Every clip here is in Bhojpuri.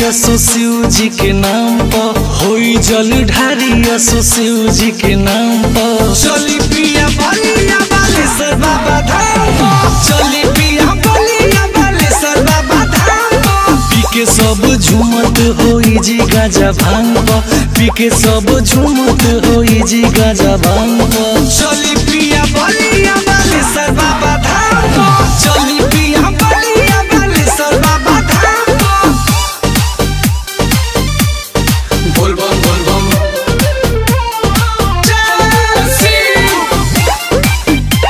असो शिव जी के नाम पर होई जल ढारी असो शिव जी के नाम पर चली पिया बलिया बालेश्वर बाबा धाम पर चली पिया बलिया बालेश्वर बाबा धाम पर पी के सब झूमत होई जी गाजा भांग पर पी के सब झूमत होई जी गाजा भांग पर चली पिया बलिया बालेश्वर बाबा धाम पर चली पिया बलिया बालेश्वर बाबा धाम पर बोल बम बोल बम जय शिव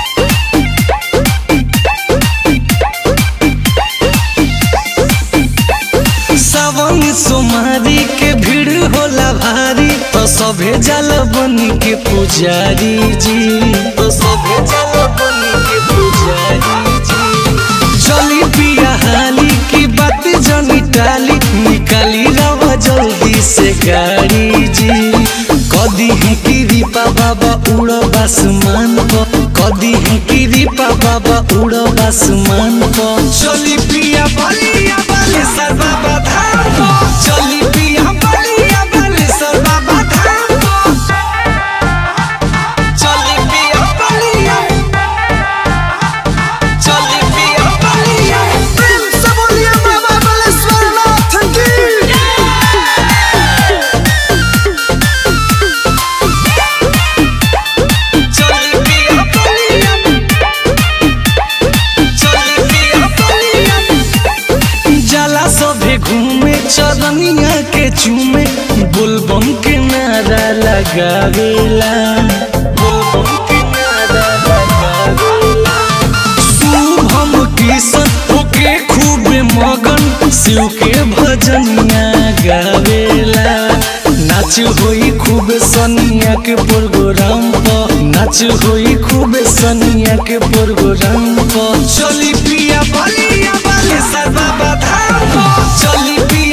सावन सोमारी के भीड़ होला भारी तो सभे जल बनी के पुजारी जी तो सभे जल बनी के पुजारी जी चली पिया हाली की बात जनी टाली निकाली रवा जल्दी से गाड़ी जी कदी है कि दीपा बाबा उड़ आसमान पर कदी है कि दीपा बाबा उड़ आसमान पर चली पिया बलिया बालेश्वर बाबा धाम पर चली पिया बलिया बालेश्वर बाबा धाम पर चली पिया बलिया चली पिया बलिया प्रेम से बोलिए बाबा बालेश्वर नाथ की चली पिया बलिया चली पिया बलिया जाला सभे घूमे चरनिया के चूमे बुलबम के नारा लगावेला बुलबम के नारा लगावेला शुभम किशन होके खूबे मगन शिव के भजनिया गावेला नाच होई खूब सनिया के प्रोग्राम पर नाच होई खूब सनिया के प्रोग्राम पर चली पिया बलिया बालेश्वर बाबा धाम पर चली पिया